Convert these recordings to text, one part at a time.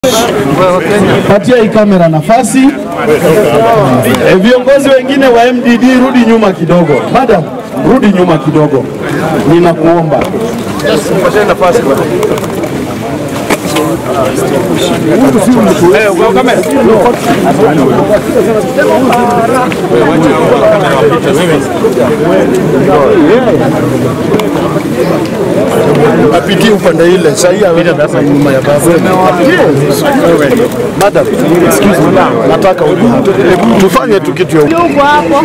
Patia hii kamera nafasi. E, viongozi wengine wa MDD rudi nyuma kidogo. Madam, rudi nyuma kidogo, ninakuomba. apitie upande ile sahii aweza sasa nyuma ya baba. Madam, excuse me, nataka uje hapa. Hebu tufanye tu kitu ya Uko hapo.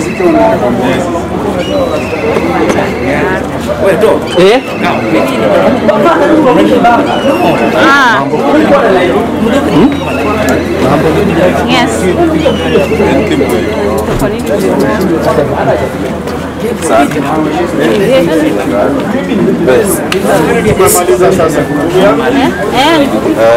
Eh? Ah. Yes. kumaliza sasa. Eh,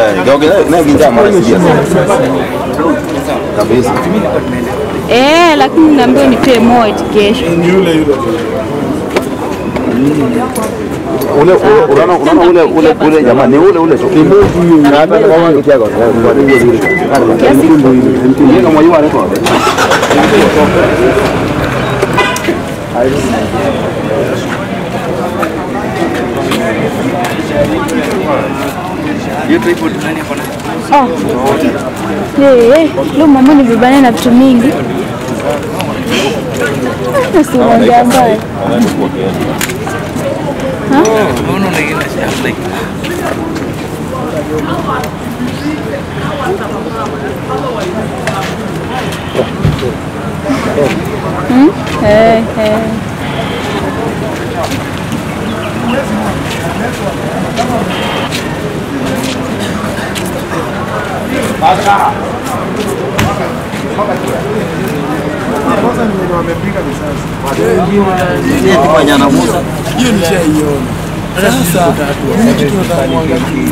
kabisa eh, lakini naambiwa nipe more eti kesho. Ni yule yule. ule ule unaona unaona ule ule ule jamaa ni ule ule tu ni mtu huyu na hata kama kitego kwa nini yule yule kama yule anaitwa Eh, eh, leo mama ni vibana na vitu mingi. Usiongea mbaya. Hmm? Eh, eh. Hiyo nishaiona. Sasa mimi kitu nataka kuangalia.